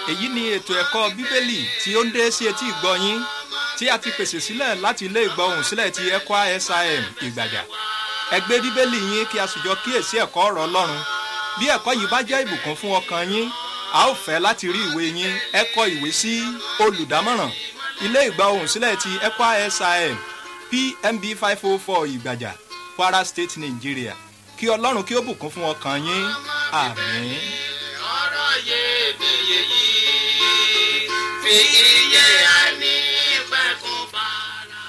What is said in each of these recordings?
èyí ni ètò ẹ̀kọ́ bíbélì tí ó ń dé sí etí ìgbọ́ yín tí a ti pèsè sílẹ̀ láti ilé ìgbọ́hùn sílẹ̀ ti ECWA SIM ìgbàjà ẹ gbé bíbélì yín kí a sì jọ kíyèsí ẹ̀kọ́ ọ̀rọ̀ ọlọ́run bí ẹ̀kọ́ yìí bá jẹ́ ìbùkún fún ọkàn yín a ó fẹ́ láti rí ìwé yín ẹ kọ ìwé sí olùdámọ̀ràn ilé ìgbọ́hùn sílẹ̀ ti ECWA SIM PMB five oh four ìgbàjà Kwara State Nigeria kí ọlọ́run kí ó bùkún fún ọkàn yín àmín. ọ̀rọ̀ iyebíye yìí fi iye ẹni pẹ̀kun fara.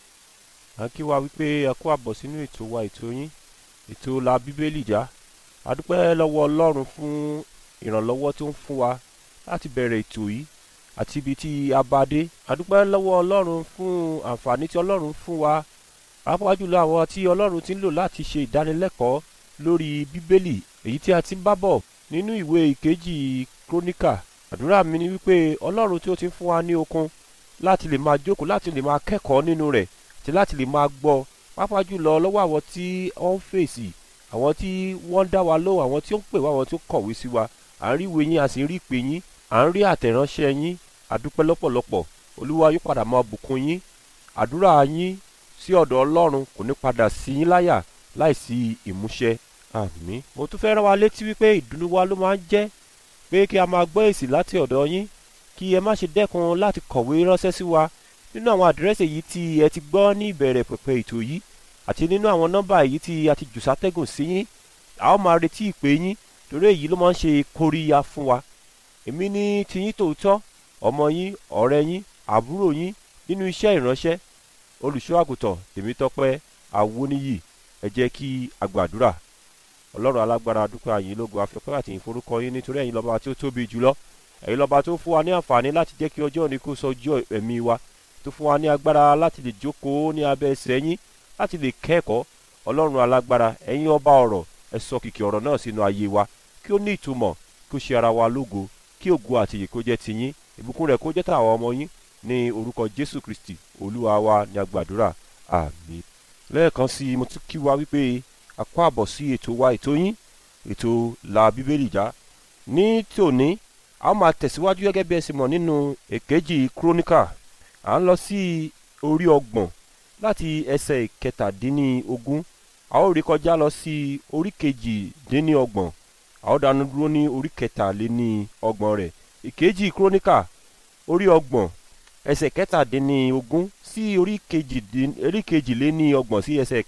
à ń kí wa wípé ẹ kú àbọ̀ sínú ètò wa ètò yín ètò la bíbélì já a dúpẹ́ lọ́wọ́ ọlọ́run fún ìrànlọ́wọ́ tó ń fún wa láti bẹ̀rẹ̀ ètò yìí àti ibi tí a bá dé a dúpẹ́ lọ́wọ́ ọlọ́run fún àǹfààní tí ọlọ́run fún wa pàápàá jùlọ àwọn tí ọlọ́run ti ń lò láti ṣe ìdánilẹ́kọ̀ọ́ lórí bíbélì èyí tí a ti ń bá bọ̀ nínú ìwé ìkejì króníkà àdúrà mi ni wípé ọlọ́run tí ó ti ń fún wa ní okun láti lè máa jókòó láti lè máa kẹ́kọ̀ọ́ nínú rẹ̀ àti láti lè máa gbọ́ pàápàá jùlọ lọ́wọ́ àwọn tí wọ́n ń fèsì àwọn tí wọ́n ń dá wa lóhùn àwọn tí ó ń pè wá àwọn tí ó kọ̀wé sí wa à ń rí ìwé yín a sì ń rí ìpè yín à ń rí àtẹ̀ránṣẹ́ yín àdúpẹ́ lọ́pọ̀lọpọ̀ olúwa yóò padà máa bùkún yín àdúrà yín sí ọ̀dọ̀ ọlọ́run kò ní padà sí yín láyà láìsí ìmúṣẹ àmín. mo tún fẹ́ rán wa létí wípé ìdùnnú wa ló máa ń jẹ́ pé kí a máa gbọ́ èsì láti ọ̀dọ̀ yín kí ẹ má ṣe dẹ́kun láti kọ̀wé ránṣẹ́ sí wa nínú àwọn àdírẹ́sì èyí tí ẹ ti gbọ́ ní ìbẹ̀rẹ̀ pẹ̀pẹ̀ ètò yìí àti nínú àwọn nọ́mbà èyí tí a ti jù sátẹ́gùn sí yín a ó máa retí ìpè yín torí èyí ló máa ń ṣe kóríyá fún wa èmi ní tiyín tòótọ́ ọmọ yín ọ̀rẹ́ yín àbúrò yín nínú iṣẹ́ ìránṣẹ́ olùṣọ́ àgùntàn tèmítọ́pẹ́ awóníyì ẹ jẹ́ kí a gbàdúrà ọlọ́run alágbára dúpẹ́ àyìn lógo afẹ́pẹ́ àti ìforúkọ yín nítorí ẹ̀yin lọ́ba tí ó tóbi jùlọ ẹ̀yin lọ́ba tó fún wa ní àǹfààní láti jẹ́ kí ọjọ́ òní kó sọjọ́ ẹ̀mí wa tó fún wa ní agbára láti lè jókòó ní abẹ́ ẹsẹ̀ yín láti lè kẹ́kọ̀ọ́ ọlọ́run alágbára ẹ̀yin ọba ọ̀rọ̀ ẹ sọ kìkì ọ̀rọ̀ náà sínú ayé wa kí ó ní ìtumọ̀ kí ó ṣe ara wa lógo kí ògo àti ìyè kó jẹ́ tiyín ìbùkún rẹ̀ kó jẹ́ tàwọn ọmọ yín ní orúkọ jésù kristi olúwa wa ní agbàdúrà àmín lẹ́ẹ̀kan sí i mo tún kí wa wípé a kó àbọ̀ sí ètò wa ètò yín ètò la bíbélì já ní tòní a ó máa tẹ̀síwájú gẹ́gẹ́ bí ẹ ṣe mọ̀ nínú èkejì kúrónìkà à ń lọ sí orí ọgbọ̀n láti ẹsẹ̀ ìkẹtàdínníogún a ó rí kọjá lọ sí orí kejìdínníọgbọ̀n a ó dánu dúró ní orí kẹtàléníọgbọ̀n rẹ̀ ìkejì kúrónìkà orí ọgbọ̀n ẹsẹ̀ kẹtàdínníogún sí orí kejìdín- orí kejìléníọgbọ̀n sí ẹsẹ̀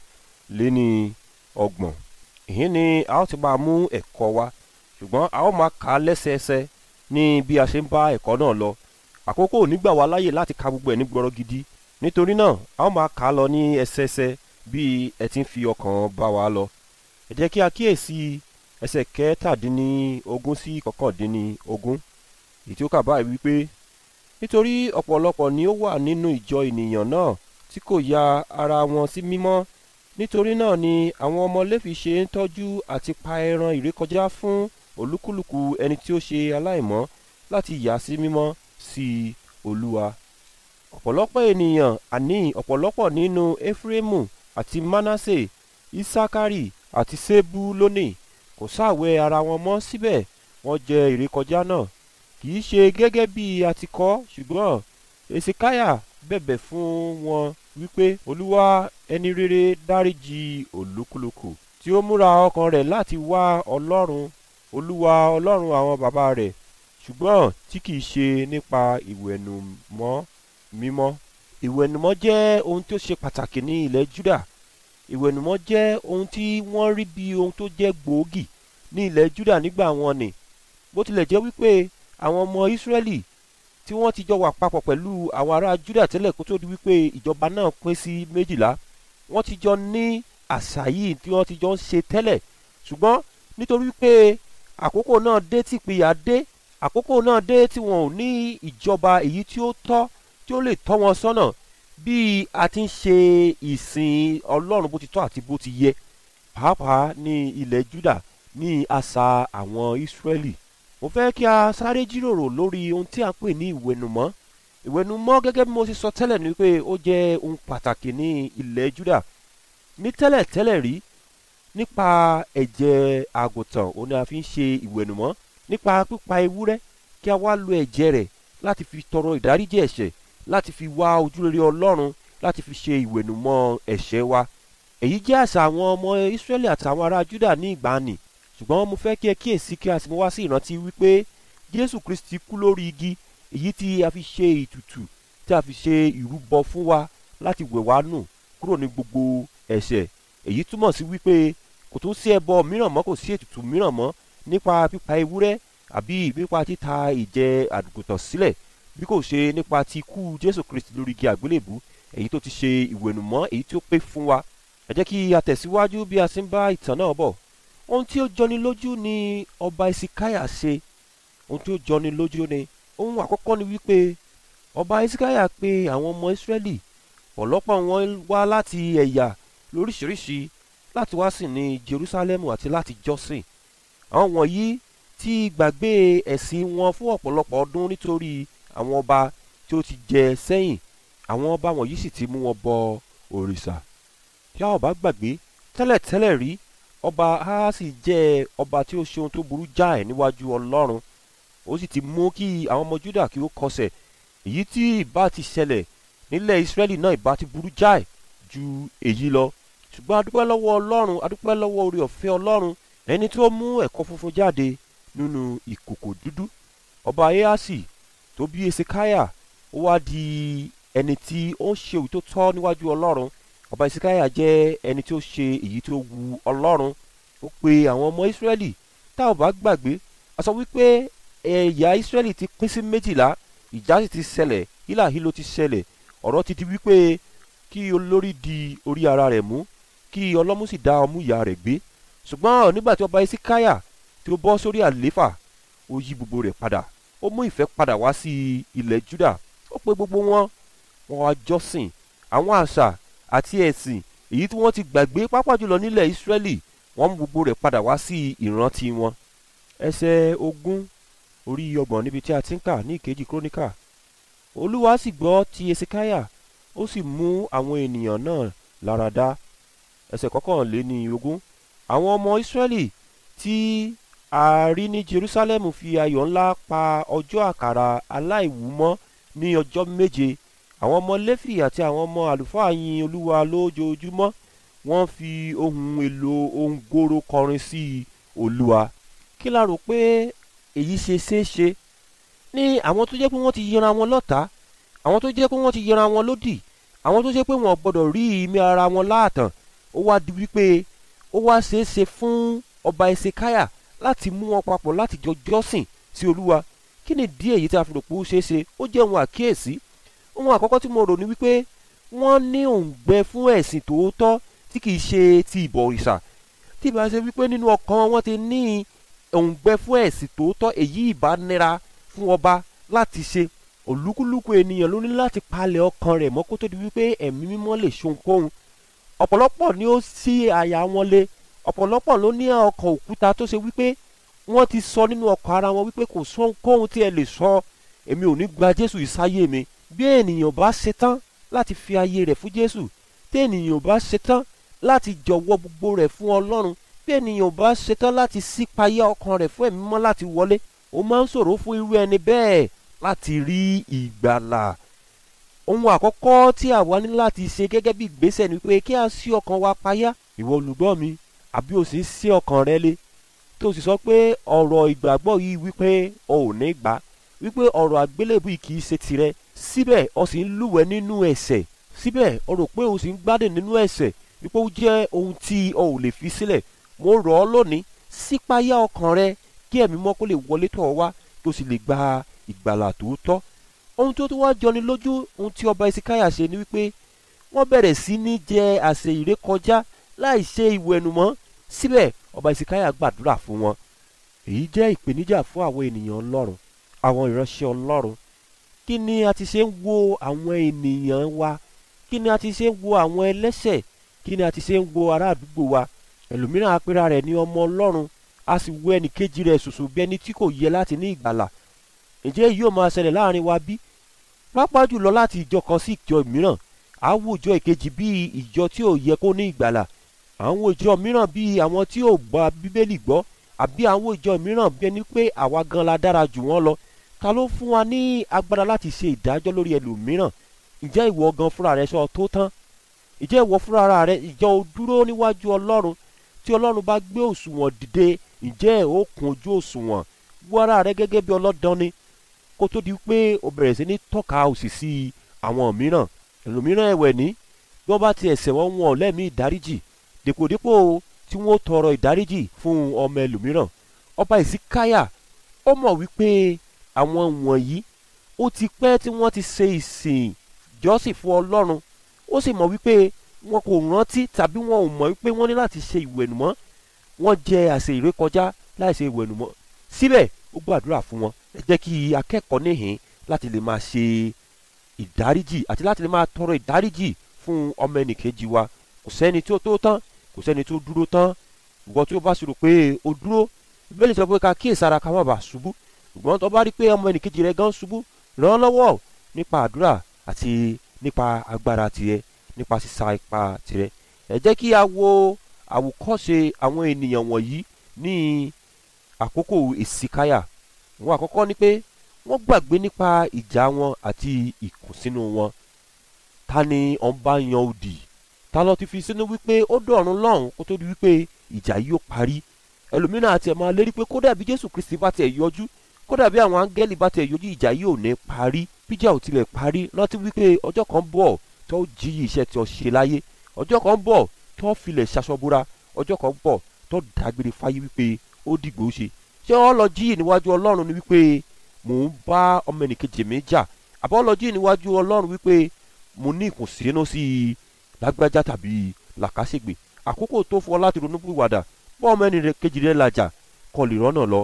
kẹtàléníọgbọ̀n ìyẹn ni a ó ti máa mú ẹ̀kọ́ wa ṣùgbọ́n a ó máa kà á lẹ́sẹẹsẹ ní bí a ṣe ń bá ẹ̀kọ́ náà lọ àkókò ò ní gbà wá láyè láti ka gbogbo ẹ̀ ní gbọ́rọ̀ gidi nítorí náà a ó máa kà á lọ ní ẹsẹẹsẹ bí ẹ ti ń fi ọkàn bá wa lọ ẹ jẹ́ kí a kíyèsí ẹsẹ̀ kẹtàdínníogún sí kọkàndínníogún èyí tí ó kà báyìí wípé nítorí ọ̀pọ̀lọpọ̀ ni ó wà nínú ìjọ ènìyàn náà tí kò ya ara wọn sí mímọ́ nítorí náà ni àwọn ọmọ Léfì ṣe ń tọ́jú àti pa ẹran ìrékọjá fún olúkúlùkù ẹni tí ó ṣe aláìmọ́ láti yà sí mímọ́ sí Olúwa ọ̀pọ̀lọpọ̀ ènìyàn àní ọ̀pọ̀lọpọ̀ nínú Éfrémù àti Mánásè Ísákárì àti Sébúlónì kò sáàwẹ̀ ara wọn mọ́ síbẹ̀ wọ́n jẹ ìrékọjá náà kì í ṣe gẹ́gẹ́ bí a ti kọ ṣùgbọ́n Èsìkáyà bẹ̀bẹ̀ fún wọn wípé Olúwa ẹni rere dáríjì olúkúlùkù tí ó múra ọkàn rẹ̀ láti wá Ọlọ́run Olúwa Ọlọ́run àwọn bàbá rẹ̀ ṣùgbọ́n tí kìí ṣe nípa ìwẹ̀nùmọ́ mímọ́ ìwẹ̀nùmọ́ jẹ́ ohun tí ó ṣe pàtàkì ní ilẹ̀ Júdà ìwẹ̀nùmọ́ jẹ́ ohun tí wọ́n rí bí ohun tó jẹ́ gbòógì ní ilẹ̀ Júdà nígbà wọn ni bó tilẹ̀ jẹ́ wípé àwọn ọmọ Ísírẹ́lì tí wọ́n ti jọ wà papọ̀ pẹ̀lú àwọn ará Júdà tẹ́lẹ̀ kó tó di wípé ìjọba náà pín sí méjìlá wọ́n ti jọ ní àṣà yìí tí wọ́n ti jọ ń ṣe tẹ́lẹ̀ ṣùgbọ́n nítorí pé àkókò náà dé tí ìpìyà dé àkókò náà dé tí wọn ò ní ìjọba èyí tí ó tọ́ tí ó lè tọ́ wọn sọ́nà bí a ti ń ṣe ìsìn Ọlọ́run bó ti tọ́ àti bó ti yẹ pàápàá ní ilẹ̀ Júdà ní àṣà àwọn Ísírẹ́lì mo fẹ́ kí a sáré jíròrò lórí ohun tí a ń pè ní ìwẹ̀nùmọ́ ìwẹ̀nùmọ́ gẹ́gẹ́ bí mo ti sọ tẹ́lẹ̀ ni pé ó jẹ́ ohun pàtàkì ní ilẹ̀ Júdà ní tẹ́lẹ̀ tẹ́lẹ̀ rí nípa ẹ̀jẹ̀ àgùntàn òun ni a fi ń ṣe ìwẹ̀nùmọ́ nípa pípa ewúrẹ́ kí a wá lo ẹ̀jẹ̀ rẹ̀ láti fi tọrọ ìdáríjì ẹ̀ṣẹ̀ láti fi wá ojúrere ọlọ́run láti fi ṣe ìwẹ̀nùmọ́ ẹ̀ṣẹ̀ wa èyí jẹ́ àṣà àwọn ọmọ Ísírẹ́lì àtàwọn ará Júdà ní ìgbàanì ṣùgbọ́n mo fẹ́ kí ẹ kíyèsí kí a sì mú wá sí ìrántí wípé Jésù Kristi kú lórí igi èyí tí a fi ṣe ìtùtù tí a fi ṣe ìrúbọ fún wa láti wẹ̀ wá nù kúrò ní gbogbo ẹ̀ṣẹ̀ èyí túmọ̀ sí wípé kò tún sí ẹbọ mìíràn mọ́ kò sí ètùtù mìíràn mọ́ nípa pípa ewúrẹ́ àbí nípa títa ìjẹ àgùntàn sílẹ̀ bí kò ṣe nípa ti kú Jésù Kristi lórí igi àgbélébù èyí tó ti ṣe ìwẹ̀nùmọ́ èyí tí ó pé fún wa ẹ jẹ́ kí a tẹ̀síwájú bí a sì ń bá ìtàn náà bọ̀ ohun tí ó jọni lójú ni ọba Ìsíkáyà ṣe ohun tí ó jọni lójú ni ohun àkọ́kọ́ ni wípé ọba Ìsíkáyà pè àwọn ọmọ Ísírẹ́lì ọ̀lọ́pọ̀ wọn wá láti ẹ̀yà lóríṣiríṣi láti wá sìn ní Jerúsálẹ́mù àti láti jọ́sìn àwọn wọ̀nyí ti gbàgbé ẹ̀sìn wọn fún ọ̀pọ̀lọpọ̀ ọdún nítorí àwọn ọba tí ó ti jẹ sẹ́yìn àwọn ọba wọ̀nyí sì ti mú wọn bọ òrìṣà tí a ò bá gbàgbé tẹ́lẹ̀tẹ́lẹ̀ rí ọba Ahasi jẹ́ ọba tí ó ṣe ohun tó burú jáì níwájú Ọlọ́run ó sì ti mú kí àwọn ọmọ Júdà kí ó kọsẹ̀ èyí tí ìbá ti ṣẹlẹ̀ nílẹ̀ Ísírẹ́lì náà ìbá ti burú jáì ju èyí lọ ṣùgbọ́n adúpẹ́ lọ́wọ́ Ọlọ́run adúpẹ́ lọ́wọ́ orí ọ̀fẹ́ Ọlọ́run ẹni tó mú ẹ̀kọ́ funfun jáde nínú ìkòkò dúdú ọba Ahasi tó bí Esekáyà ó wá di ẹni tí ó ń ṣe òyì tó tọ́ níwájú Ọlọ́run ọba Esekáyà jẹ́ ẹni tí ó ṣe èyí tó wu Ọlọ́run ó pe àwọn ọmọ Ísírẹ́lì tá ò bá gbàgbé a sọ wípé ẹ̀yà Ísírẹ́lì ti pín sí méjìlá ìjà sì ti ṣẹlẹ̀ hílàhílo ti ṣẹlẹ̀ ọ̀rọ̀ ti di wípé kí olórí di orí ara rẹ̀ mú kí ọlọ́mú sì dá ọmú ìyá rẹ̀ gbé ṣùgbọ́n nígbà tí ọba Esekáyà tí ó bọ́ sórí àléfà ó yí gbogbo rẹ̀ padà ó mú ìfẹ́ padà wá sí ilẹ̀ Júdà ó pe gbogbo wọn wọn wá jọ́sìn àwọn àṣà àti ẹ̀sìn èyí tí wọ́n ti gbàgbé pápá jùlọ nílẹ̀ Ísírẹ́lì wọ́n mú gbogbo rẹ̀ padà wá sí ìrántí wọn. ẹsẹ̀ ogún orí ọgbọ̀n níbi tí a ti ń kà ní ìkejì króníkà Olúwa sì gbọ́ ti Esekáyà ó sì mú àwọn ènìyàn náà lára dá ẹsẹ̀ kọkànléní ogún àwọn ọmọ Ísírẹ́lì tí a rí ní Jerúsálẹ́mù fi ayọ̀ ńlá pa ọjọ́ àkàrà aláìwúmọ́ ní ọjọ́ méje àwọn ọmọ Léfì àti àwọn ọmọ àlùfáà yin Olúwa lójoojúmọ́ wọ́n fi ohun èlò ohun gbòòrò kọrin sí Olúwa kí la rò pé èyí ṣe ṣeé ṣe ní àwọn tó jẹ́ pé wọ́n ti yẹra wọn lọ́tàá àwọn tó jẹ́ pé wọ́n ti yẹra wọn lódì àwọn tó jẹ́ pé wọ́n gbọ́dọ̀ rí ìmí ara wọn láàtàn ó wá di wípé ó wá ṣeé ṣe fún ọba Esekáyà láti mú wọn papọ̀ láti jọ jọ́sìn sí Olúwa kí ni díẹ̀ èyí tí a fi rò pé ó ṣeé ṣe ó jẹ́ ohun àkíyèsí ohun àkọ́kọ́ tí mo rò ní wípé wọ́n ní òǹgbẹ fún ẹ̀sìn tòótọ́ tí kìí ṣe ti ìbọ̀rìṣà tí ìbá ṣe wípé nínú ọkàn wọn ti ní òǹgbẹ fún ẹ̀sìn tòótọ́ èyí ìbá nira fún ọba láti ṣe olúkúlùkù ènìyàn ló ní láti palẹ̀ ọkàn rẹ̀ mọ́ kó tó di wípé ẹ̀mí mímọ́ lè ṣohunkóhun ọ̀pọ̀lọpọ̀ ni ó ṣí àyà wọn lé ọ̀pọ̀lọpọ̀ ló ní ọkàn òkúta tó ṣe wípé wọ́n ti sọ nínú ọkàn ara wọn wípé kò sóhunkóhun tí ẹ lè sọ èmi ò ní gba Jésù ìsáyé mi bí ènìyàn bá ṣetán láti fi ayé rẹ̀ fún Jésù tí ènìyàn bá ṣetán láti jọ̀wọ́ gbogbo rẹ̀ fún Ọlọ́run bí ènìyàn bá ṣetán láti ṣípayá ọkàn rẹ̀ fún ẹ̀mí mọ́ láti wọlé ó máa ń ṣòro fún irú ẹni bẹ́ẹ̀ láti rí ìgbàlà ohun àkọ́kọ́ tí àwa ní láti ṣe gẹ́gẹ́ bí ìgbésẹ̀ ni pé kí a ṣí ọkàn wa payá ìwọ olùgbọ́ mi àbí o sì ń ṣí ọkàn rẹ lé tó sì sọ pé ọ̀rọ̀ ìgbàgbọ́ yìí wípé o ò ní gbà wípé ọ̀rọ̀ àgbélébù yìí kì í ṣe tirẹ̀ síbẹ̀ o sì ń lúwẹ̀ nínú ẹ̀ṣẹ̀ síbẹ̀ o rò pé o sì ń gbádùn nínú ẹ̀ṣẹ̀ wípé ó jẹ́ ohun tí o ò lè fi sílẹ̀ mo rọ̀ ọ́ lónìí sípayá ọkàn rẹ kí ẹ̀mí mọ́ kó lè wọlé tọ̀ ọ́ wá kí o sì lè gba ìgbàlà tòótọ́ ohun tó tún wá jọni lójú ohun tí ọba Esekáyà ṣe ni wípé wọ́n bẹ̀rẹ̀ sí ní jẹ àsè ìrékọjá láì ṣe ìwẹ̀nùmọ́ síbẹ̀ ọba Esekáyà gbàdúrà fún wọn èyí jẹ́ ìpèníjà fún àwọn ènìyàn Ọlọ́run àwọn ìránṣẹ́ Ọlọ́run kí ni a ti ṣe ń wo àwọn ènìyàn wa kí ni a ti ṣe ń wo àwọn ẹlẹ́ṣẹ̀ kí ni a ti ṣe ń wo ará àdúgbò wa ẹlòmíràn apẹ́ra rẹ̀ ní ọmọ Ọlọ́run a sì wo ẹnì kejì rẹ̀ ṣoṣo bí ẹni tí kò yẹ láti ní ìgbàlà ǹjẹ́ yóò máa ṣẹlẹ̀ láàrin wa bí pápá jùlọ láti ìjọ kan sí ìjọ mìíràn àwùjọ ìkejì bíi ìjọ tí ò yẹ kó ní ìgbàlà àwọn ìjọ mìíràn bíi àwọn tí ò gba bíbélì gbọ́ àbí àwọn ìjọ mìíràn bí ẹni pé àwa gan la dára jù wọ́n lọ ta ló fún wa ní agbára láti ṣe ìdájọ́ lórí ẹlòmíràn ǹjẹ́ ìwọ gan fúnra rẹ sọ tó tán ǹjẹ́ ìwọ fúnra rẹ ìjọ o dúró níwájú ọlọ́run tí ọlọ́run bá gbé òṣùwọ̀n dìde ǹjẹ́ ó kún ojú òṣùwọ̀n wọ ara rẹ gẹ́gẹ́ bí ọlọ́dàn ni kó tó di pé o bẹ̀rẹ̀ sí ní tọ́ka òsì sí àwọn mìíràn ẹlòmíràn ẹ̀wẹ̀ ní bí wọ́n bá ti ẹ̀ṣẹ̀ wọn wọn lẹ́mí ìdáríjì dèpòdépò tí wọ́n tọrọ ìdáríjì fún ọmọ ẹlòmíràn ọba ìsíkáyà ó mọ̀ wípé àwọn wọ̀nyí ó ti pẹ́ tí wọ́n ti ṣe ìsìn jọ́sìn fún ọlọ́run ó sì mọ̀ wípé wọn kò rántí tàbí wọn ò mọ̀ wípé wọ́n ní láti ṣe ìwẹ̀nùmọ́ wọ́n jẹ àṣẹ ìrékọjá láì ṣe ìwẹ̀nùmọ́ síbẹ̀ ó gbàdúrà fún wọn ẹ jẹ́ kí akẹ́kọ̀ọ́ níhìn láti lè máa ṣe ìdáríjì àti láti lè máa tọrọ ìdáríjì fún ọmọ ẹnìkejì wa kò sẹ́ni tí ó tó tán kò sẹ́ni tó dúró tán ìwọ tí ó bá ṣòro pé o dúró ìbéèrè sọ pé ká kíyèsára ká má bàa ṣubú ṣùgbọ́n tó bá rí pé ọmọ ẹnìkejì rẹ gan ṣubú ràn án lọ́wọ́ nípa àdúrà àti nípa agbára tirẹ̀ nípa sísa ipa tirẹ̀ ẹ jẹ́ kí a wo àwòkọ́ṣe àwọn ènìyàn wọ̀nyí ní àkókò èsìkáyà wọn àkọ́kọ́ ni pé wọ́n gbàgbé nípa ìjà wọn àti ìkùnsínú wọn ta ni ọ̀n bá yan òdì ta ló ti fi sínú wípé ó dọ̀run lọ́hùn kó tó di wípé ìjà yìí ó parí ẹlòmíràn àti ẹ̀ máa lérí pé kódà bí jésù kristi bá tiẹ̀ yọjú kódà bí àwọn áńgẹ́lì bá tiẹ̀ yọjú ìjà yìí ò ní parí bíjà ò tilẹ̀ parí rántí wípé ọjọ́ kan bọ̀ tó jí iṣẹ́ tí ó ṣe láyé ọjọ́ kan bọ̀ tó filẹ̀ ṣaṣọbúra ọjọ́ kan bọ̀ tó dágbére fáyé wípé ó dìgbò ṣe ṣé ọ lọ jí níwájú ọlọ́run ni wípé mò ń bá ọmọ ẹnìkejì mi jà àbọ̀ lọ jí níwájú ọlọ́run wípé mo ní ìkùnsínú sí i lágbájá tàbí làkàṣègbè àkókò tó fún ọ láti ronú pìwàdà bọ́ ọmọ ẹnìkejì rẹ làjà kọ lè rọ́nà lọ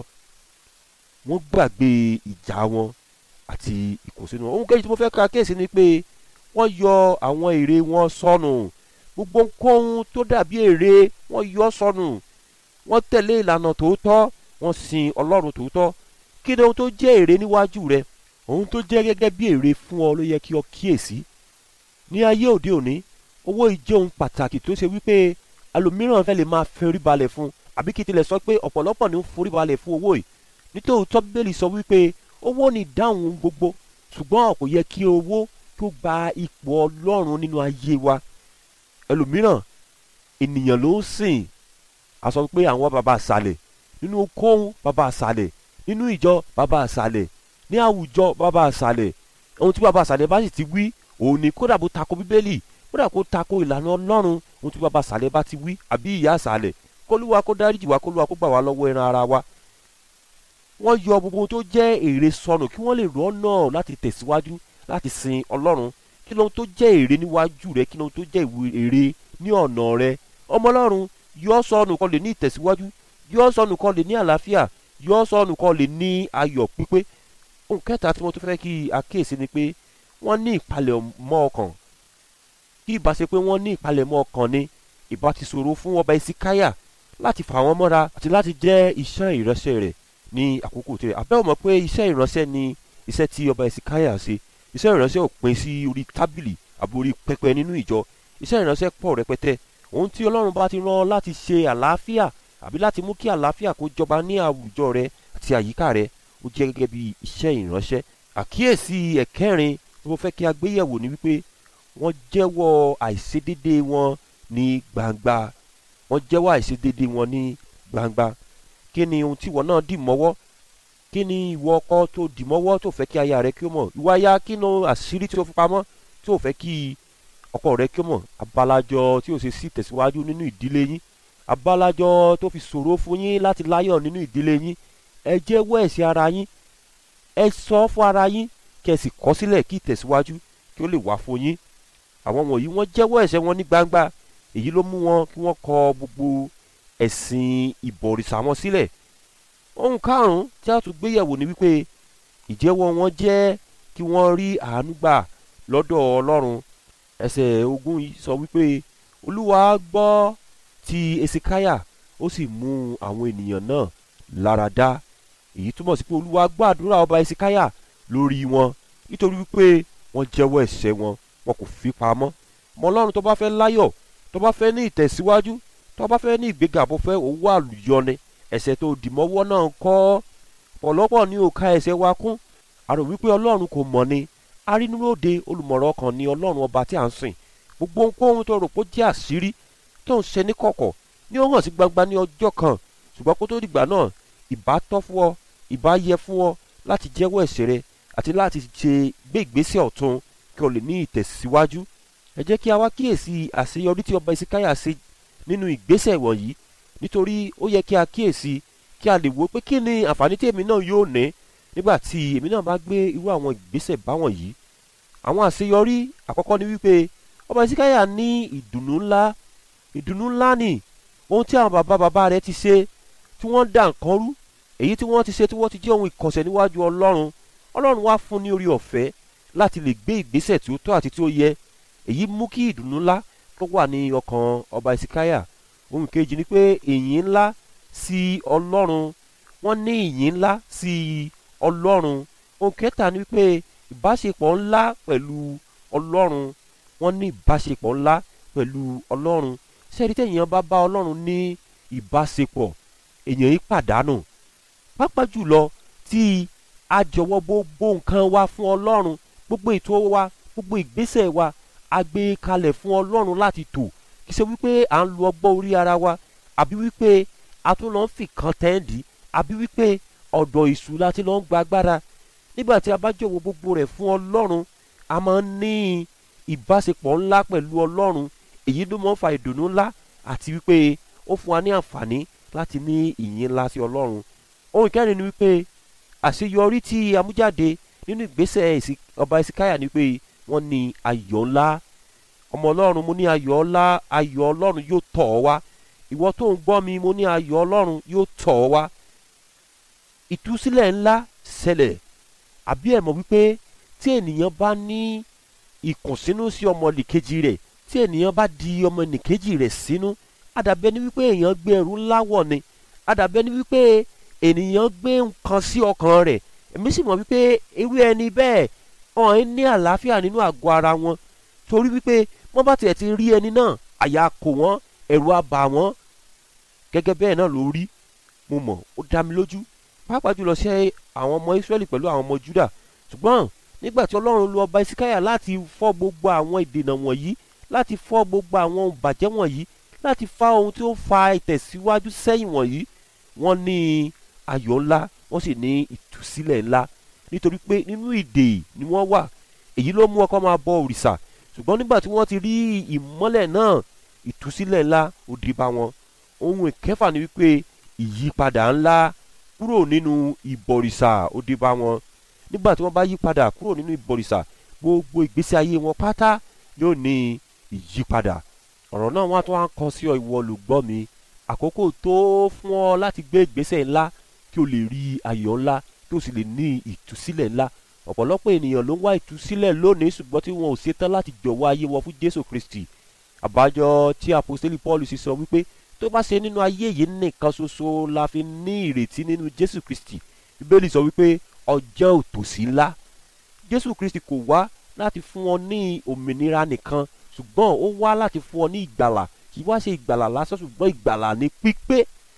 wọ́n gbàgbé ìjà wọn àti ìkùnsínú ohun kejì tí mo fẹ́ ka kéèsì ni pé wọ́n yọ àwọn ère wọn sọnù gbogbo nǹkan tó dàbí ère wọ́n yọ sọnù wọ́n tẹ̀lé ìlànà tòótọ́ wọ́n sin ọlọ́run tòótọ́ kí ni ohun tó jẹ́ ère níwájú rẹ ohun tó jẹ́ gẹ́gẹ́ bí ère fún ọ ló yẹ kí o kíyèsí ní ayé òde òní owó ìjẹ́ ohun pàtàkì tó ṣe wípé alòmíràn fẹ́ lè máa forí balẹ̀ fún àbí kí tilẹ̀ sọ pé ọ̀pọ̀lọpọ̀ ní ń forí balẹ̀ fún owó yìí nítòótọ́ bíbélì sọ wípé owó ni ìdáhùn gbogbo ṣùgbọ́n kò yẹ kí owó tó gba ipò ọlọ́run nínú ayé wa ẹlòmíràn ènìyàn ló ń sìn a sọ pé àwọn bàbá àṣàlẹ̀ nínú kóhun bàbá àṣàlẹ̀ nínú ìjọ bàbá àṣàlẹ̀ ní àwùjọ bàbá àṣàlẹ̀ ohun tí bàbá àṣàlẹ̀ bá sì ti wí òun ni kódà bó tako bíbélì kódà kó tako ìlànà ọlọ́run ohun tí bàbá àṣàlẹ̀ bá ti wí àbí ìyá àṣàlẹ̀ kólúwa kó dáríjì wá kólúwa kó gbà wá lọ́wọ́ ẹran ara wa wọ́n yọ gbogbo tó jẹ́ èrè sọnù kí wọ́n lè rọ́nà láti tẹ̀síwájú láti sin ọlọ́run kí lóhun tó jẹ́ èrè níwájú rẹ kí lóhun tó jẹ́ èrè ní ọ̀nà rẹ ọmọ ọlọ́run yọ sọnù kan lè ní ìtẹ̀síwájú yọ sọnù kan lè ní àlàáfíà yọ sọnù kan lè ní ayọ̀ pípé ohun kẹta tí wọ́n tún fẹ́ kí àkíyèsí ni pé wọ́n ní ìpalẹ̀mọ́ ọkàn kí ìbá ṣe pé wọ́n ní ìpalẹ̀mọ́ ọkàn ni ìbá ti ṣòro fún ọba ìsíkáyà láti fà wọ́n mọ́ra àti láti jẹ́ iṣẹ́ ìránṣẹ́ rẹ̀ ní àkókò tirẹ̀ àbẹ́wò mọ̀ pé iṣẹ́ ìránṣẹ́ ni iṣẹ́ tí ọba ìsíkáyà ṣe iṣẹ́ ìránṣẹ́ ò pín sí orí tábìlì àbí orí pẹpẹ nínú ìjọ iṣẹ́ ìránṣẹ́ pọ̀ rẹpẹtẹ ohun tí ọlọ́run bá ti rán láti ṣe àlàáfíà àbí láti mú kí àlàáfíà kó jọba ní àwùjọ rẹ àti àyíká rẹ ó jẹ́ gẹ́gẹ́ bí iṣẹ́ ìránṣẹ́ àkíyèsí ẹ̀kẹrin tí mo fẹ́ kí a gbéyẹ̀wò ni wípé wọ́n jẹ́wọ́ àìṣedédé wọn ní gbangba wọ́n jẹ́wọ́ àìṣedédé wọn ní gbangba kí ni ohun tí ìwọ náà dì mọ́wọ́ kí ni ìwọ ọkọ tó dì mọ́wọ́ tó fẹ́ kí aya rẹ kí ó mọ̀ ìwọ aya kí ni àṣírí tí ó fi pamọ́ tí ó fẹ́ kí ọkọ rẹ kí ó mọ̀ abalajọ tí ó ṣe sí tẹ̀síwájú nínú ìdílé yín abalajọ tó fi ṣòro fún yín láti láyọ̀ nínú ìdílé yín ẹ jẹ́wọ́ ẹ̀ṣẹ̀ ara yín ẹ sọ fún ara yín kí ẹ sì kọ̀ sílẹ̀ kí ìtẹ̀síwájú kí ó lè wá fún yín àwọn wọ̀nyí wọ́n jẹ́wọ́ ẹ̀ṣẹ̀ wọn ní gbangba èyí ló mú wọn kí wọ́n kọ gbogbo ẹ̀sìn ìbọ̀rìṣà wọn sílẹ̀ ohun karùn-ún tí a tún gbéyẹ̀wò ni wípé ìjẹ́wọ́ wọn jẹ́ kí wọ́n rí àánú gbà lọ́dọ̀ ọlọ́run ẹsẹ̀ ogún yìí sọ wípé olúwa gbọ́ ti esikaya ó sì mú àwọn ènìyàn náà lára dá èyí túmọ̀ sí pé olúwa gbọ́ àdúrà ọba esikaya lórí wọn nítorí wípé wọ́n jẹ́wọ́ ẹ̀ṣẹ̀ wọn wọn kò fi pamọ́ mọ ọlọ́run tó bá fẹ́ láyọ̀ tó bá fẹ́ ní ìtẹ̀síwájú tó bá fẹ́ ní ìgbéga bó fẹ́ owó àlùyọni ẹ̀ṣẹ̀ tó dìmọ́wọ́ náà kọ́ ọ̀pọ̀lọpọ̀ ní òka ẹ̀ṣẹ̀ wa kún àrò wípé ọlọ́run kò mọ̀ ni arínúróde olùmọ̀ràn ọkàn ni ọlọ́run ọba tí à ń sìn gbogbo ohunkóhun tó rò pé ó jẹ́ àṣírí tó ń ṣe ní kọ̀kọ̀ ní ó hàn sí gbangba ní ọjọ́ kan ṣùgbọ́n kó tó dìgbà náà ìbá tọ́ fún ọ ìbá yẹ fún ọ láti jẹ́wọ́ ẹ̀ṣẹ̀ rẹ àti láti ṣe gbé ìgbésẹ̀ ọ̀tun kí o lè ní ìtẹ̀síwájú ẹ jẹ́ kí a wá kíyèsí àṣeyọrí tí ọba ìsíkáyà ṣe nínú ìgbésẹ̀ wọ̀nyí nítorí ó yẹ kí a kíyèsí kí a lè wo pé kí ni àǹfààní tí èmi náà yóò ní nígbà tí èmi náà bá gbé irú àwọn ìgbésẹ̀ báwọn yìí àwọn àṣeyọrí àkọ́kọ́ ni wípé ọba ìsíkáyà ní ìdùnnú ńlá ìdùnnú ńlá ni ohun tí àwọn bàbá bàbá rẹ̀ ti ṣe tí wọ́n dà nǹkan rú èyí tí wọ́n ti ṣe tí wọ́n ti jẹ́ ohun ìkọ̀sẹ̀ níwájú ọlọ́run ọlọ́run wá fún ní orí ọ̀fẹ́ láti lè gbé ìgbésẹ̀ tí ó tọ́ àti tí ó yẹ èyí mú kí ìdùnnú ńlá tó wà ní ọkàn ọba ìsíkáyà ohun kejì ni pé ìyìn ńlá sí ọlọ́run wọ́n ní ìyìn ńlá sí ọlọ́run ohun kẹta ni pé ìbáṣepọ̀ ńlá pẹ̀lú ọlọ́run wọ́n ní ìbáṣepọ̀ ńlá pẹ̀lú ọlọ́run sẹ́ẹ̀rí tẹ̀yìn bá bá ọlọ́run ní ìbáṣepọ̀ èèyàn yìí pàdánù pápá jùlọ tí a jọ̀wọ́ gbogbo nǹkan wa fún ọlọ́run gbogbo ètò wa gbogbo ìgbésẹ̀ wa a gbé kalẹ̀ fún ọlọ́run láti tò kì í ṣe wípé à ń lo ọgbọ́n orí ara wa àbí wípé a tún lọ ń fi kan tẹ́ǹdì àbí wípé ọ̀dọ̀ ìṣù láti lọ ń gba agbára nígbà tí a bá jọ̀wọ́ gbogbo rẹ̀ fún ọlọ́run a máa ń ní ìbáṣepọ̀ ńlá pẹ̀lú ọlọ́run èyí ló máa ń fa ìdùnnú ńlá àti wípé ó fún wa ní àǹfààní láti ní ìyìn ńlá sí ọlọ́run ohun ìkẹrin ni wípé àṣeyọrí tí amújáde nínú ìgbésẹ̀ ọba ìsíkáyà ni pé wọ́n ní ayọ̀ ńlá ọmọ ọlọ́run mo ní ayọ̀ ńlá ayọ̀ ọlọ́run yóò tọ̀ ọ́ wá ìwọ tó ń gbọ́ mi mo ní ayọ̀ ọlọ́run yóò tọ̀ ọ́ wá ìtúsílẹ̀ ńlá ṣẹlẹ̀ àbí ẹ̀ mọ̀ wípé tí ènìyàn bá ní ìkùnsínú sí ọmọ nìkejì rẹ̀ tí ènìyàn bá di ọmọ nìkejì rẹ̀ sínú àdàbẹ́ ni wípé èèyàn gbé ẹrù ńlá wọ̀ ni àdàbẹ́ ni wípé ènìyàn gbé nǹkan sí ọkàn rẹ̀ èmi sì mọ̀ wípé irú ẹni bẹ́ẹ̀ ọ̀hún ẹ̀ ní àlàáfíà nínú àgọ́ ara wọn torí wípé wọ́n bá tiẹ̀ ti rí ẹni náà àyà kò wọ́n ẹ̀rù á bà wọ́n gẹ́gẹ́ bẹ́ẹ̀ náà ló rí mo mọ̀ ó dá mi lójú pàápàá jùlọ sí àwọn ọmọ Ísírẹ́lì pẹ̀lú àwọn ọmọ Júdà ṣùgbọ́n nígbà tí Ọlọ́run lu ọba Ìsíkáyà láti fọ́ gbogbo àwọn ìdènà wọ̀nyí láti fọ́ gbogbo àwọn ìbàjẹ́ wọ̀nyí láti fa ohun tí ó fa ìtẹ̀síwájú sẹ́yìn wọ̀nyí wọ́n ní ayọ̀ ńlá wọ́n sì ní ìtúsílẹ̀ ńlá nítorí pé nínú ìdè ni wọ́n wà èyí ló mú ọkọ máa bọ òrìṣà ṣùgbọ́n nígbà tí wọ́n ti rí ìmọ́lẹ̀ náà ìtúsílẹ̀ ńlá ó dé bá wọn ohun ìkẹfà ni wípé ìyípadà ńlá kúrò nínú ìbọ̀rìṣà ó dé bá wọn nígbà tí wọ́n bá yí padà kúrò nínú ìbọ̀rìṣà gbogbo ìgbésí ayé wọn pátá yóò ní ìyípadà ọ̀rọ̀ náà wọ́n á tún wá kọ sí ọ ìwọ olùgbọ́ mi àkókò tó fún ọ láti gbé ìgbésẹ̀ ńlá kí o lè rí ayọ̀ ńlá kí o sì lè ní ìtúsílẹ̀ ńlá ọ̀pọ̀lọpọ̀ ènìyàn ló ń wá ìtúsílẹ̀ lónìí ṣùgbọ́n tí wọn ò ṣetán láti jọ̀wọ́ ayé wọn fún Jésù Kristi àbájọ tí apostoli Paul sì sọ wípé tó bá ṣe nínú ayé yìí nìkan ṣoṣo la fi ní ìrètí nínú Jésù Kristi Bíbélì sọ wípé ọjọ́ òtòṣì ńlá Jésù Kristi kò wá láti fún ọ ní òmìnira nìkan ṣùgbọ́n ó wá láti fún ọ ní ìgbàlà kì í wá ṣe ìgbàlà lásán ṣùgbọ́n ìgbàlà ní pípé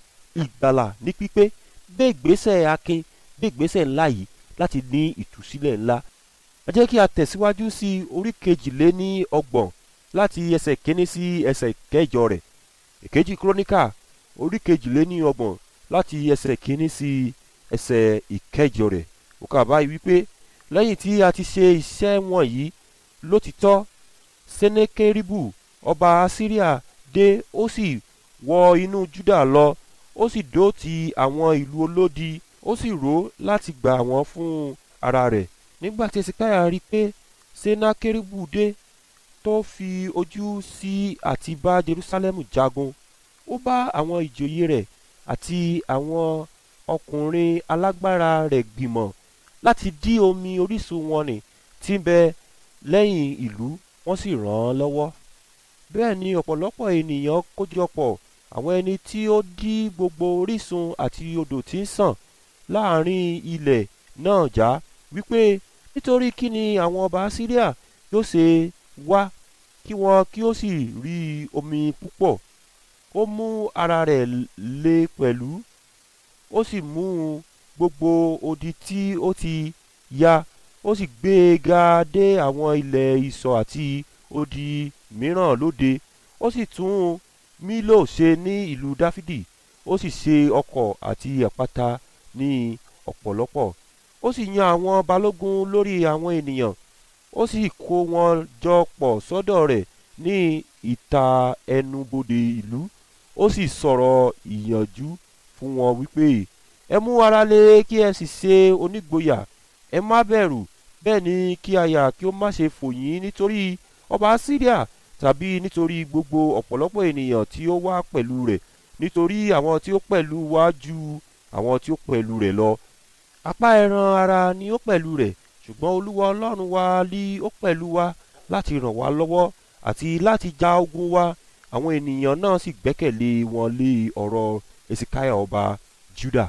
ìgbàlà ní pípé gbé ìgbésẹ̀ akin gbé ìgbésẹ̀ ńlá yìí láti ní ìtúsílẹ̀ ńlá ẹ jẹ́ kí a tẹ̀síwájú sí orí kejìlé ní ọgbọ̀n láti ẹsẹ̀ kínní sí ẹsẹ̀ kẹjọ rẹ̀ èkejì kíróníkà orí kejìlé ní ọgbọ̀n láti ẹsẹ̀ kínní sí ẹsẹ̀ ìkẹjọ rẹ̀ ó kà báyìí wípé lẹ́yìn tí a ti ṣe iṣẹ́ wọ̀nyí lótìtọ́ senekeribu ọba asiria dé ó sì wọ inú juda lọ ó sì dó ti àwọn ìlú olódi ó sì rò láti gbà wọ́n fún ara rẹ̀ nígbà tí esikaya rí i pé senakeribu dé tó fi ojú sí àti bá jerusalem jagun ó bá àwọn ìjòyè rẹ̀ àti àwọn ọkùnrin alágbára rẹ̀ gbìmọ̀ láti dí omi orísun wọn nì tí ń bẹ lẹ́yìn ìlú wọ́n sì ràn án lọ́wọ́ bẹ́ẹ̀ ni ọ̀pọ̀lọpọ̀ ènìyàn kójọpọ̀ àwọn ẹni tí ó dí gbogbo orísun àti odò tí ń sàn láàrin ilẹ̀ náà já wípé nítorí kí ni àwọn ọba Síríà yóò ṣe wá kí wọn kí ó sì rí omi púpọ̀ ó mú ara rẹ̀ le pẹ̀lú ó sì mú gbogbo odi tí ó ti ya ó sì gbé e ga dé àwọn ilẹ̀ ìsọ̀ àti odi mìíràn lóde ó sì tún mílò ṣe ní ìlú dáfídì ó sì ṣe ọkọ̀ àti àpáta ní ọ̀pọ̀lọpọ̀ ó sì yan àwọn balógun lórí àwọn ènìyàn ó sì kó wọn jọ pọ̀ sọ́dọ̀ rẹ̀ ní ìta ẹnubodè ìlú ó sì sọ̀rọ̀ ìyànjú fún wọn wípé ẹ mú ara lé kí ẹ sì ṣe onígboyà ẹ má bẹ̀rù bẹ́ẹ̀ ni kí àyà kí ó má ṣe fò yín nítorí ọba syria tàbí nítorí gbogbo ọ̀pọ̀lọpọ̀ ènìyàn tí ó wá pẹ̀lú rẹ̀ nítorí àwọn tí ó pẹ̀lú wa ju àwọn tí ó pẹ̀lú rẹ̀ lọ apá ẹran ara ni ó pẹ̀lú rẹ̀ ṣùgbọ́n olúwa ọlọ́run wa lí ó pẹ̀lú wa láti ràn wá lọ́wọ́ àti láti ja ogun wa àwọn ènìyàn náà sì gbẹ́kẹ̀lé wọn lé ọ̀rọ̀ esikaya ọba juda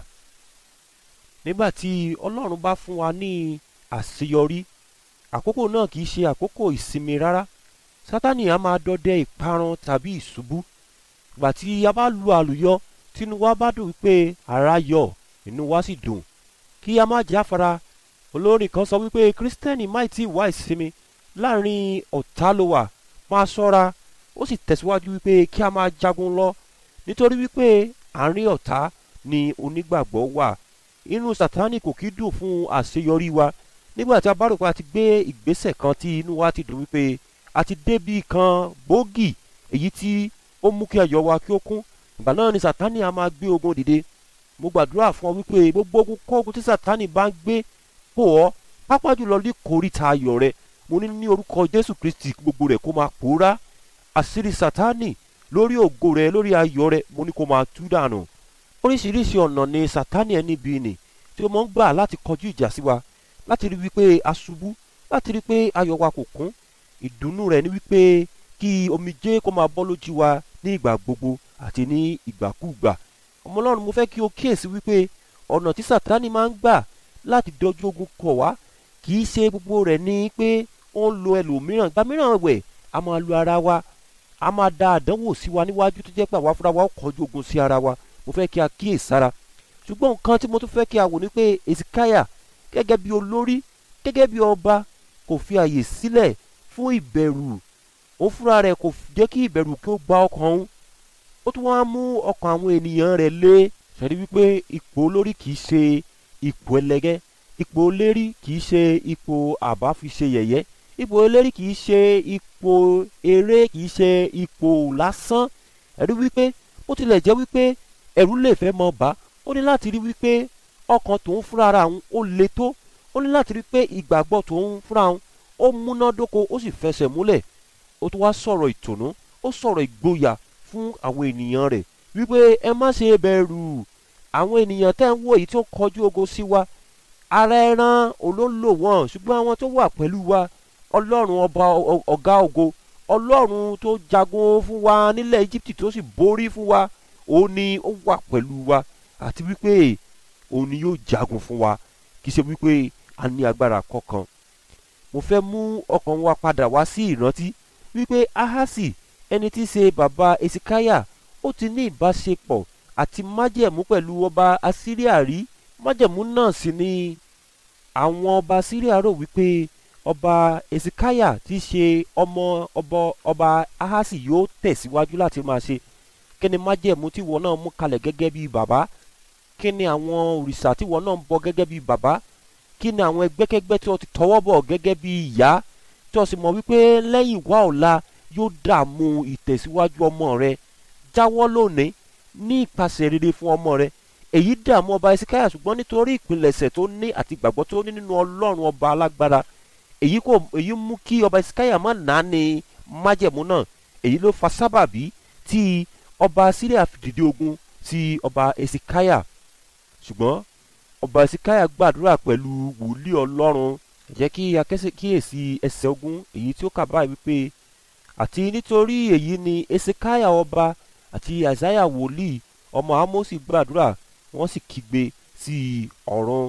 nígbà tí ọlọ́run bá fún wa ní àṣeyọrí àkókò náà kì í ṣe àkókò ìsinmi rárá sátani a máa dọdẹ ìparun tàbí ìṣubú ìgbà tí a bá lu àlùyọ tínú wa bá dùn wípé ara yọ inú wa sì dùn kí a má jáfara olórin kan sọ wípé kírísítẹ́nì máì tí wá ìsinmi láàrin ọ̀tá ló wà máa ṣọ́ra ó sì tẹ̀síwájú wípé kí a máa jagun lọ nítorí wípé àárín ọ̀tá ni onígbàgbọ́ wà inú sátánì kò kí dùn fún àṣeyọrí wa nígbà tí a bá rò pé a ti gbé ìgbésẹ̀ kan tí inú wa ti dùn wípé a ti débi kan gbòógì èyí tí ó mú kí ayọ̀ wa kí ó kún ìgbà náà ni sátánì a máa gbé ogun dìde mo gbàdúrà fún ọ wípé gbogbo ogun kógun tí sátánì bá ń gbé pò ọ́ pápá jùlọ ní kòríta ayọ̀ rẹ mo ní ní orúkọ jésù kristi gbogbo rẹ̀ kó máa pòórá àṣírí sátánì lórí ògo rẹ lórí ayọ̀ rẹ mo ní kó máa tú dànù oríṣiríṣi ọ̀nà ni sátánì ẹni bíi nì tí ó mọ̀ ń gbà láti kọjú ìjà sí wa láti rí wípé a ṣubú láti rí pé ayọ̀ wa kò kún ìdùnnú rẹ̀ ni wípé kí omijé kó máa bọ́ lójú wa ní ìgbà gbogbo àti ní ìgbàkúùgbà ọmọ ọlọ́run mo fẹ́ kí o kíyèsí wípé ọ̀nà tí sátánì máa ń gbà láti dojú ogun kọ̀ wá kì í ṣe gbogbo rẹ̀ ní pé ó ń lo ẹlòmíràn gba mìíràn wẹ̀ a máa lo ara wa a máa da àdánwò sí wa níwájú tó jẹ́ pé àwa fúnra wa ó kọjú ogun sí ara wa mo fẹ́ kí a kíyèsára ṣùgbọ́n nǹkan tí mo tún fẹ́ kí a wò ní pé ezekiah gẹ́gẹ́ bí olórí gẹ́gẹ́ bí ọba kò fi àyè sílẹ̀ fún ìbẹ̀rù ó fúnra rẹ̀ kò jẹ́ kí ìbẹ̀rù kí ó gba ọkàn òun ó tún wá mú ọkàn àwọn ènìyàn rẹ̀ lé ṣàdí wípé ipò olórí kì í ṣe ipò ẹlẹgẹ́ ipò olérí kì í ṣe ipò àbá fi ṣe yẹ̀yẹ́ ipò olérí kì í ṣe ipò eré kì í ṣe ipò lásán ẹ̀rí wípé ó tilẹ̀ jẹ́ wípé ẹ̀rù lè fẹ́ mọ bá ó ní láti rí wípé ọkàn tòun fúnra ara òun ó le tó ó ní láti rí pé ìgbàgbọ́ tòun fúnra òun ó múnádóko ó sì fẹsẹ̀ múlẹ̀ ó tún wá sọ̀rọ̀ ìtùnú ó sọ̀rọ̀ ìgboyà fún àwọn ènìyàn rẹ̀ wípé ẹ má ṣe bẹ̀rù àwọn ènìyàn tẹ́ ń wò yìí tí ó kọjú ogo sí wa ara ẹran olólò wọn ṣùgbọ́n àwọn tó wà pẹ̀lú wa ọlọ́run ọba ọ̀gá ògo ọlọ́run tó jagun fún wa nílẹ̀ Íjíbítì tó sì borí fún wa òun ni ó wà pẹ̀lú wa àti wípé òun ni yóò jagun fún wa kì í ṣe wípé a ní agbára kankan mo fẹ́ mú ọkàn wa padà wá sí ìrántí wípé ahasi ẹni tí í ṣe bàbá esikaya ó ti ní ìbáṣepọ̀ àti májẹ̀mú pẹ̀lú ọba asíríà rí májẹ̀mú náà sì ni àwọn ọba asíríà rò wípé ọba esikaya tí í ṣe ọmọ ọba ọba ahasi yóò tẹ̀síwájú láti máa ṣe kí ni májẹ̀mú tí wọn náà mú kalẹ̀ gẹ́gẹ́ bí bàbá kí ni àwọn òrìṣà tí wọn náà ń bọ gẹ́gẹ́ bí bàbá kí ni àwọn ẹgbẹ́kẹ́gbẹ́ tí wọ́n ti tọwọ́ bọ̀ gẹ́gẹ́ bí ìyá tí wọ́n sì mọ̀ wípé lẹ́yìn wá ọ̀la yóò dààmú ìtẹ̀síwájú ọmọ rẹ jáwọ́ lónìí ní ìpasẹ̀ rere fún ọmọ rẹ èyí dààmú ọba esikaya ṣùgbọ́n nítorí ìpilẹ̀ṣẹ̀ tó ní àti ìgbàgbọ́ tó ní nínú ọlọ́run ọba alágbára èyí kò èyí mú kí ọba esikaya má nà á ní májẹ̀mú náà èyí ló fa sábàbí tí ọba síríà fi dìde ogun sí ọba esikaya ṣùgbọ́n ọba esikaya gbàdúrà pẹ̀lú wòlíì ọlọ́run jẹ́ kí akíyèsí ẹsẹ̀ ogun èyí tí ó kà báyìí wípé àti nítorí èyí ni esikaya ọba àti àìsáyà wòlíì ọmọ amosi gbàdúrà wọ́n sì kígbe sí ọ̀run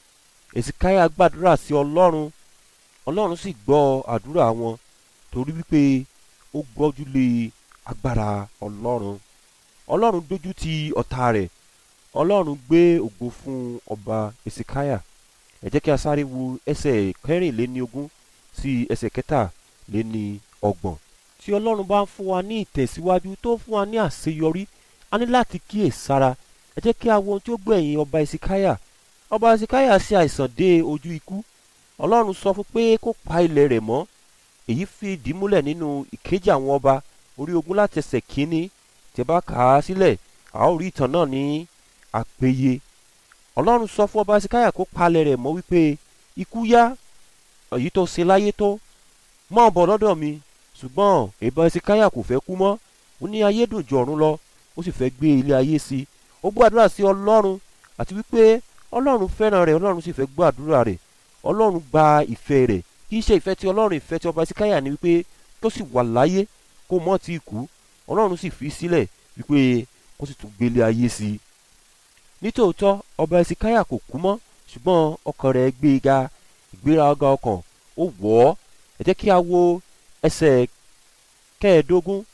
esikaya gbàdúrà sí ọlọ́run ọlọ́run sì gbọ́ àdúrà wọn torí wípé ó gbọ́júlé agbára ọlọ́run ọlọ́run dójú ti ọ̀tá rẹ̀ ọlọ́run gbé ògo fún ọba esikaya ẹ jẹ́ kí a sáré wo ẹsẹ̀ kẹrìnléníogún sí ẹsẹ̀ kẹtàléní ọgbọ̀n tí ọlọ́run bá ń fún wa ní ìtẹ̀síwájú tó fún wa ní àṣeyọrí a ní láti kíyè sára ẹ jẹ́ kí a wo ohun tí ó gbẹ̀yìn ọba ìsìkáyà ọba ìsìkáyà ṣe àìsàn dé ojú ikú ọlọ́run sọ fún pé kó pa ilẹ̀ rẹ̀ mọ́ èyí fi ìdí múlẹ̀ nínú ìkejì àwọn ọba orí ogún láti ẹsẹ̀ kínní tí bá kà á sílẹ̀ a ó rí ìtàn náà ní àpèyẹ ọlọ́run sọ fún ọba ìsìkáyà kó palẹ̀ rẹ̀ mọ́ wípé ikú yá èyí tó ṣe láyé tó mọ́ bọ̀ lọ́dọ̀ mi ṣùgbọ́n ìbọn ìsìkáyà kò fẹ́ kú mọ́ ó ní ayé dùn ju ọ̀run lọ ó sì fẹ́ gbé ilé ayé sí i ó gbàdúrà sí ọlọ́run àti wípé ọlọ́run fẹ́ràn rẹ̀ ọlọ́run sì fẹ́ gbàdúrà rẹ̀ ọlọ́run gba ìfẹ́ rẹ̀ kì í ṣe ìfẹ́ tí ọlọ́run ìfẹ́ tí ọba ìsìkáyà ni wípé tó sì wà láyé kó mọ́ ti kú ọlọ́run sì fi sílẹ̀ wípé kó sì tún gbélé ayé sí i nítòótọ́ ọba ìsìkáyà kò kú mọ́ ṣùgbọ́n ọkàn rẹ̀ gbé e ga ìgbéraga ọkàn ó wọ̀ ọ́ ẹ jẹ́ kí a wo ẹsẹ̀ kẹẹ̀ẹ́dógún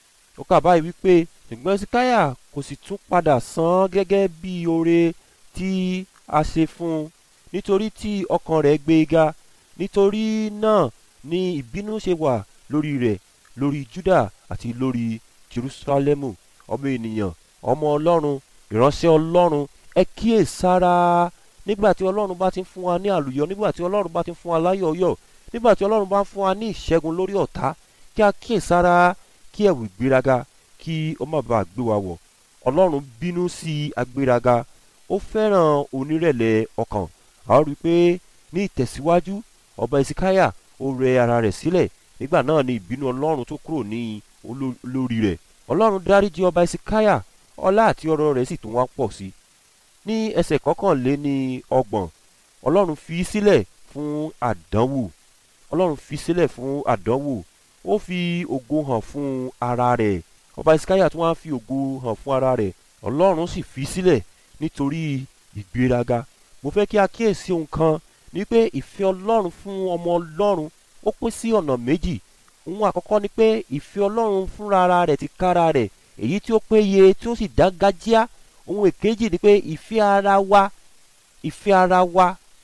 ó kà báyìí wípé ṣùgbọ́n ìsìkáyà kò sì tún padà san gẹ́gẹ́ bí oore tí a ṣe fún un nítorí tí ọkàn rẹ̀ gbé e ga nítorí náà ni ìbínú ṣe wà lórí rẹ̀ lórí Júdà àti lórí Jerúsálẹ́mù ọmọ ènìyàn ọmọ Ọlọ́run ìránṣẹ́ Ọlọ́run ẹ kíyè sára nígbà tí Ọlọ́run bá ti ń fún wa ní àlùyọ nígbà tí Ọlọ́run bá ti ń fún wa láyọ̀ọ́yọ̀ nígbà tí Ọlọ́run bá ń fún wa ní ìṣẹ́gun lórí ọ̀tá kí a kíyè sára kí ẹ̀wù ìgbéraga kí ó má bàa gbé wa wọ̀ Ọlọ́run bínú sí agbéraga ó fẹ́ràn onírẹ̀lẹ̀ ọkàn a ó rí i pé ní ìtẹ̀síwájú ọba ìsìkáyà ó rẹ ara rẹ̀ sílẹ̀ nígbà náà ni ìbínú Ọlọ́run tó kúrò ní olórí rẹ̀ Ọlọ́run dáríjì ọba ìsìkáyà ọlá àti ọrọ̀ rẹ̀ sì tún wá pọ̀ sí i ní ẹsẹ̀ kọkànléní ọgbọ̀n Ọlọ́run fi sílẹ̀ fún àdánwò Ọlọ́run fi sílẹ̀ fún àdánwò ó fi ògo hàn fún ara rẹ̀ ọba ìsìkáyà tún wá fi ògo hàn fún ara rẹ̀ Ọlọ́run sì fi sílẹ̀ nítorí ìgbéraga mo fẹ́ kí a kíyèsí ohun kan ní pé ìfẹ́ Ọlọ́run fún ọmọ Ọlọ́run ó pín sí ọ̀nà méjì ohun àkọ́kọ́ ni pé ìfẹ́ Ọlọ́run fúnra ara rẹ̀ ti kára rẹ̀ èyí tí ó péye tí ó sì dáńgájíá ohun èkejì ni pé ìfẹ́ ara wa ìfẹ́ ara wa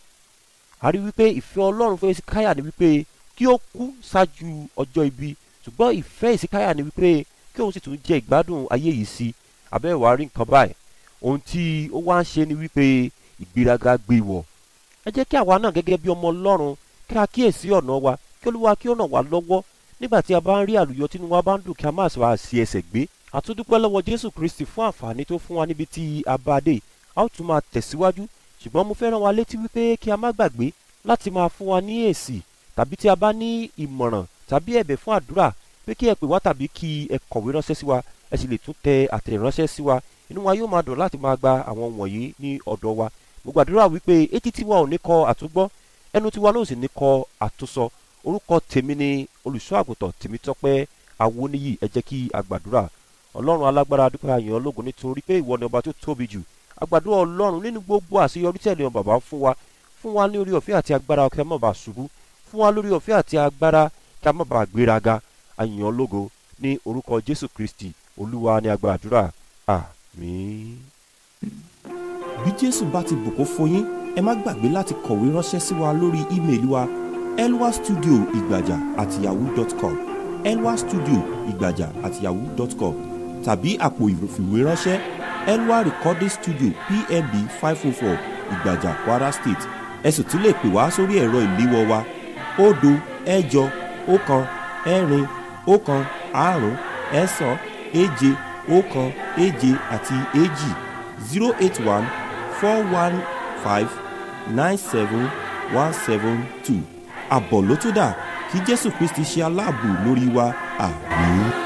a rí wípé ìfẹ́ Ọlọ́run fún Èsíkáyà ni wípé kí ó kú ṣáájú ọjọ́ ibi ṣùgbọ́n ìfẹ́ Èsíkáyà ni wípé kí òun sì tún jẹ ìgbádùn ayé yìí sí abẹ́ ìwà rí nǹkan báyìí ohun tí ó wá ń ṣe ni wípé ìgbéraga gbé wọ̀ ẹ jẹ́ kí àwa náà gẹ́gẹ́ bí ọmọ Ọlọ́run kí a kíyèsí ọ̀nà wa kí Olúwa kí ó ràn wá lọ́wọ́ nígbà tí a bá ń rí àlùyọ tínú wa bá ń dùn kí a má sọ àṣì ẹsẹ̀ gbé àtúndúpẹ́ lọ́wọ́ Jésù Kristi fún àǹfààní tó fún wa níbi tí a bá dé a ó tún máa tẹ̀síwájú ṣùgbọ́n mo fẹ́ rán wa létí wípé kí a má gbàgbé láti máa fún wa ní èsì tàbí tí a bá ní ìmọ̀ràn tàbí ẹ̀bẹ̀ fún àdúrà pé kí ẹ pè wá tàbí kí ẹ kọ̀wé ránṣẹ́ sí wa ẹ sì lè tún tẹ àtẹ̀ránṣẹ́ sí wa inú wa yóò máa dùn láti máa gba àwọn wọ̀nyí ní ọ̀dọ̀ wa mo gbàdúrà wípé etí tiwa ò ní kọ àtúgbọ́ ẹnu tiwa náà sì ní kọ àtúsọ orúkọ tèmi ni olùṣọ́ àgùntàn Tèmítọ́pẹ́ Awóníyì ẹ jẹ́ kí a gbàdúrà ọlọ́run alágbára dúpẹ́ àyàn ológun nítorí pé ìwọ ni ọba tó tóbi jù àgbàdo ọlọ́run nínú gbogbo àṣeyọrí tẹ̀lé wọn bàbá fún wa fún wa ní orí ọ̀fẹ́ àti agbára kí a má bàa ṣubú fún wa lórí ọ̀fẹ́ àti agbára kí a má bàa gbéraga àyàn ológo ní orúkọ Jésù Kristi olúwa ní agbára àdúrà àmín. bí jésù bá ti bùkún fún yín ẹ má gbàgbé láti kọ̀wé ránṣẹ́ sí wa lórí ímeèlì wa elwa studio ìgbàjà at yahoo dot com elwa studio ìgbàjà at yahoo dot com tàbí àpò ìfìwéránṣẹ́ elwa recording studio pmb five oh four ìgbàjà kwara state ẹ sì tún lè pè wá sórí ẹ̀rọ ìléwọ́ wa òdo ẹ̀jọ ọ̀kan ẹ̀rin ọ̀kan àrún ẹ̀sán èje ọ̀kan èje àti èjì zero eight one four one five nine seven one seven two àbọ̀ ló tó dà kí jésù kristi ṣe aláàbò lórí wa àmín.